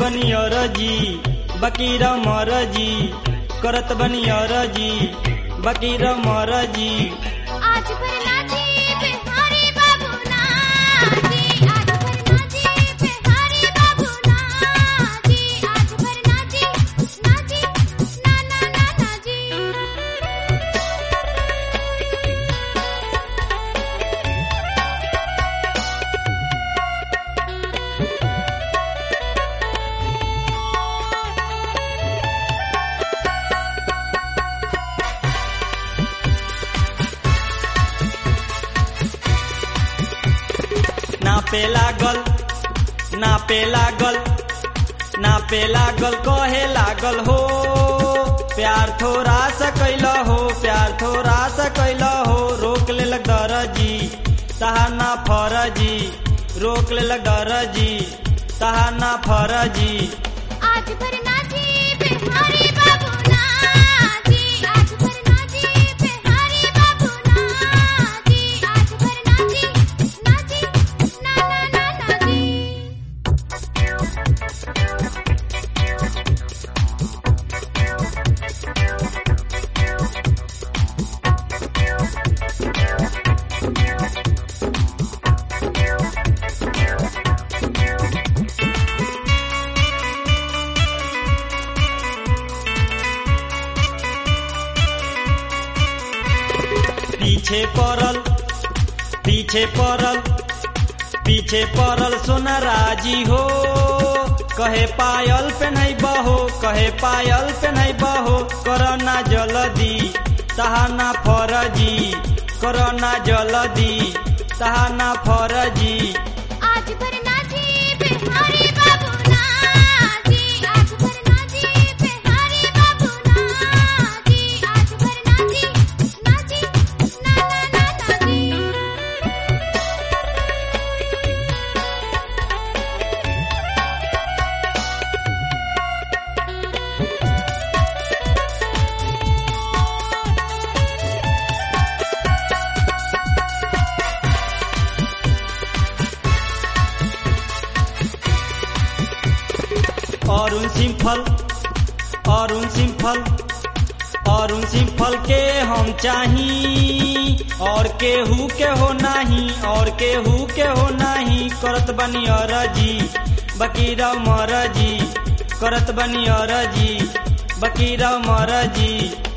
बनी अरजी बकीर मरजी करत बनी अरजी बकीर मरजी आज भर नाची बिहारी बाबू नाची आज भर नाची बिहारी बाबू नाची आज भर नाची नाची ना ना ना नाची नापे लागल नापे लागल नापे लागल कहे लागल हो प्यार थोड़ा सा कैल हो प्यार थोड़ा सा कैल हो रोक ले लग दरजी तहाना फरजी रोक ले लग दरजी तहाना फरजी आज भर नाची बिहारी बाबू नाची आज भर नाची बिहारी बाबू नाची आज भर नाची नाची ना ना ना नाची पीछे पड़ल पीछे पड़ल पीछे पड़ल सोना राजी हो कहे पायल पे नहीं बहो कहे पायल पे नहीं बहो करना जल्दी तहाना फरजी करना जल्दी तहाना फरजी आज भर नाची बिहारी बाबू नाची आज भर नाची बिहारी बाबू नाची आज भर नाची नाची ना ना ना नाची अरुण सिंफल अरुण सिंफल अरुण सिंफल के हम चाही और केहू के हो नाही और केहू के हो नाही करत बनी अरजी बकीरा मरजी करत बनी अरजी बकीरा मरजी